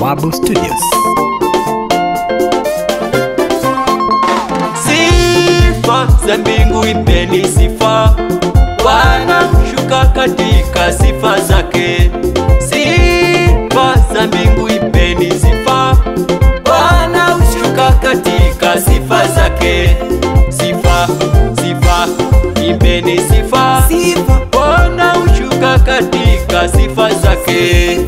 Bawabu Studios. Sifa za mbingu ipeni sifa, Bwana shuka katika sifa zake. Sifa za mbingu ipeni sifa, Bwana ushuka katika sifa zake. Sifa, sifa, ipeni sifa, Sifa. Bwana ushuka katika sifa zake.